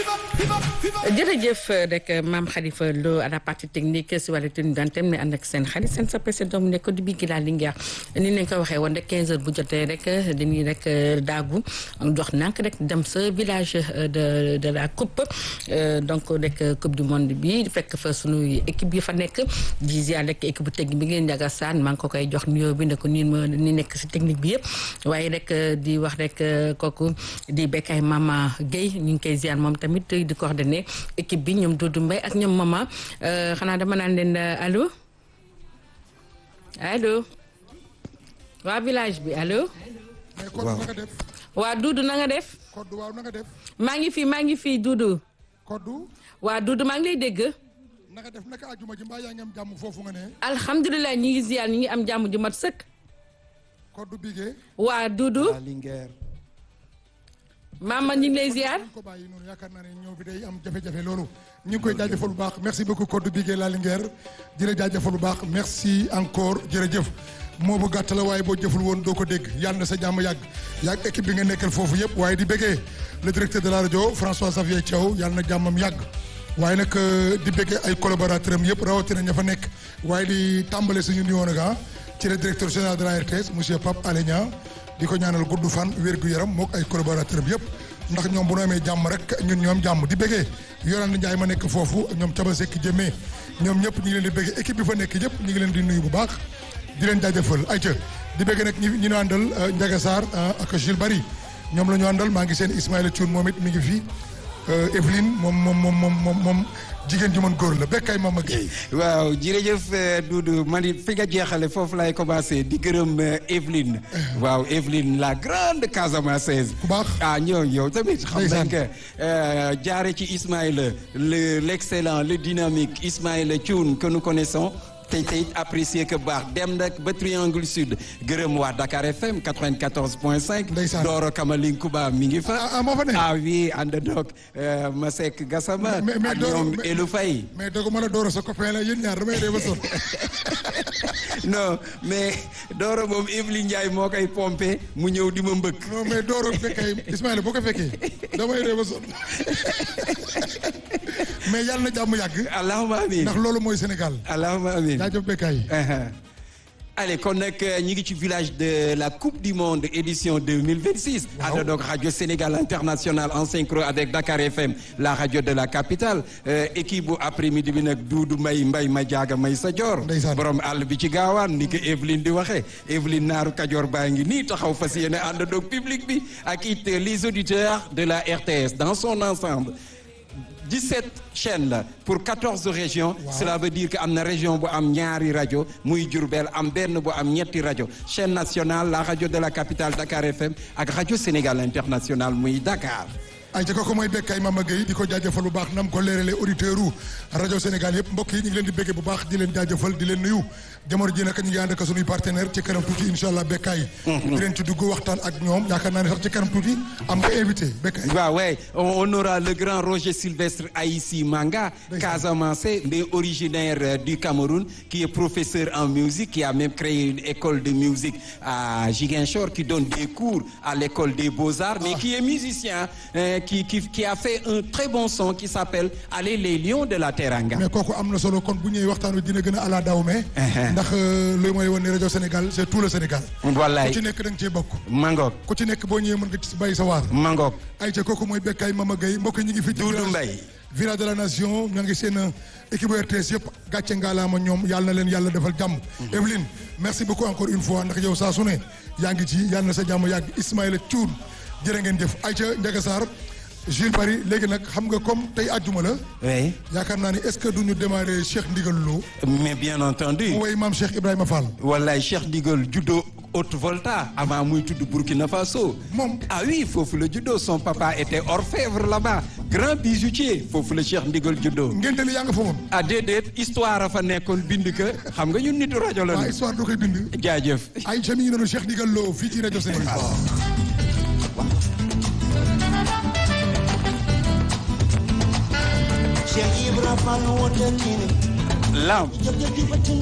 jërëjëf rek maam Khalifa Lo à la partie technique si wàllu tenue d'antenne mi ànd ak seen xarit seen soppe seen doom nekk di bii gi daal li ngeex ni nañ ko waxee woon rek 15 heures bu jotee rek dañuy rek daagu jox nànk rek dem sa village de de la coupe donc rek coupe du monde bi fekk fa sunu équipe yi fa nekk di ziar rek équipe bu technique bi ngeen njaga saan maa ngi ko koy jox nuyoo bi ne ko nii ma ni nekk si technique bi yëpp waaye rek di wax rek kooku di Bekay Mama Guèye ñu ngi koy ziar moom tamit di coordonné équipe bi ñoom Doudou Mbaye ak ñoom Mama xanaa dama naan leen allo allo waa village bi allo. waaw na nga def. waa Doudou na nga def. Koddu waaw na nga def. maa ngi fi maa ngi fi Doudou. Koddu. waa Doudou maa ngi lay dégg. na nga def naka àjjuma ji mbaa yaa ngi am jàmm foofu nga ne. alhamdulilah ñi ngi ziar ñi ngi am jàmm ju mat sëkk. Koddu Bigué. waa Doudou. Linguère. maama ñi ngi lay ziar. ko bàyyi noonu yaakaar naa ne ñëw bi day am jafe-jafe loolu ñu ngi koy jaajëfal bu baax merci beaucoup Koddu Bigué la Linguère di la jaajëfal bu baax merci encore jërëjëf moo bu gàtt la waaye boo jëful woon doo ko dégg yàlla na sa jàmm yàgg yàgg équipe bi nga nekkal foofu yëpp waaye di bëggee le directeur de la rajo François Xavier Thiaw yàlla na jàmmam yàgg waaye nag di bëggee ay collaborateurs am yëpp rawatina ña fa nekk waaye di tàmbale suñu nuyoo nag ci le directeur général de la RTS monsieur Pape Alé Niang di ko ñaanal gudd fan wér gu yaram mook ay collaborateurs am yëpp ndax ñoom bu ñu amee jàmm rek ñun ñoom jàmm di bëggee Yolande Ndiaye ma nekk foofu ñoom Caba Seck Jëmee ñoom ñëpp ñu ngi leen di bëggee équipe bi fa nekk yëpp ñu ngi leen di nuyu bu baax di leen jaajëfal ayca di bëggee nag ñi ñi ñu àndal Ndiaga Sarr ak Jules Bari ñoom la ñu àndal maa ngi seen Ismaïla Thioune moom it mi ngi fi Evelyne moom moom moom moom moom jigéen ju mën góor la Bekay Mama Gueye. waaw jërëjëf Doudou man it fi nga jeexale foofu laay commencé di gërëm Evelyne. waaw Evelyne la grande Casamançaise. ku baax ah ñoo yow tamit. xam nañ que jaare ci Ismaïla le l' excellent le dynamique Ismaïla Thioune que nous connaissons. tey tey apprécier que baax dem nag ba Triangle Sud gërëm waa Dakar FM 94 point 5. ndeysaan Doro Kamaling Kuba mi ngi fa. ah moo fa ne. ah oui ànd doog Masek Gassama. mais mais ak Doro ñoom Elou Faye. mais dogu ma la Doro sa copain la yéen ñaar damay dee ba sonn. non mais Doro moom Evelyne Ndiaye moo koy pompé mu ñëw di ma mbëkk. non mais Doro Bekay Ismaïla boo ko fekkee damay dee ba sonn mais yàlla na jàmm yàgg. allahumma amiin ndax loolu mooy Sénégal. allahumma amiin jaajëf Bekay. allez kon nag ñi ngi ci village de la coupe du monde édition 2026 Waaw. ànd donc radio Sénégal international en synchro avec Dakar FM la radio de la capitale Euh, équipe bu après-midi bi nag Doudou May Mbay ma jaaga may sa joor Ndeysaan. borom àll bi ci gaawaan ni ko Evelyne di waxee Evelyne naaru Kajoor baa ngi nii taxaw fas yéene ànd donc public bi ak it les auditeurs de la RTS dans son ensemble 17 chaînes la pour 14 régions cela veut dire que am na région bu am ñaari rajo muy Diourbel am benn bu am ñetti rajo chaîne nationale la radio de la capitale Dakar FM ak radio Sénégal international muy Dakar ay ca kooku mooy Bekay Mama Gueye di ko jaajëfal bu baax nam ko leeralee auditeurs u rajo Sénégal yëpp mbokk yi ñu ngi leen di béggee bu baax di leen jaajëfal di leen nuyu jamono ji nag ñu ngi ànd ak suñuy partenaire ci kanam tuuti incha allah Bekay di leen ci dugg waxtaan ak ñoom yaakaar naa ne sax ci kanam tuuti am nga invité Bekay waaw ouais on on aura le grand Roger Sylvestre Aïssi Manga Ndeysaan. Casamançais mais originaire euh, du Cameroun qui est professeur en musique qui a même créé une école de musique à Ziguinchor qui donne des cours à l'école des beaux-arts mais Ah. qui est musicien euh, qui qui qui a fait un très bon son qui s'appelle Allez les lions de la Teranga mais kooku am na solo kon bu ñëwee waxtaan wi dina gën a ala daw mais ndax loolu mooy wane ne rajo Sénégal c'est tout le Sénégal wallaay ku ci nekk da nga cee bokk Mangok ku ci nekk boo ñëwee mën nga ci bàyyi sa waar Mangok ay ca kooku mooy Bekay Mama Gueye mbokk yi ñu ngi fi ci Doudou village- Mbaye village de la nation ñoo ngi seen équipe RTS yëpp gàcce ngaalaama ñoom yàlla na leen yàlla defal jàmm Evelyne merci beaucoup encore une fois ndax yow saa su ne yaa ngi ci yàlla na sa jàmm yàgg Ismaïla Thioune jërë ngeen jëf Aïcha Ndiaga Sarr Jules Paris léegi nag xam nga comme tey àjjuma la oui yaakaar naa ni est-ce que duñu démarrer Cheikh Ndigal Lo mais bien entendu mu way maam Cheikh Ibrahima Fall wallaay Cheikh Digal juddoo Haute-Volta avant muy tudd Burkina Faso. Moom. ah oui foofu la juddoo son papa était orfèvre là-bas grand bijoutier foofu la Cheikh Ndigal juddoo. ngénte li yaa nga fa woon ah déedéet histoire a fa nekkoon bind ka xam nga ñun nitu rajo la waa ñu. histoire doo koy bind jaajëf. Aïcha mi ngi noonu Cheikh Ndigal Lo fii ci rajo Sénégal Cheikh Ibra Fall woote diine lamb jëf jëf ji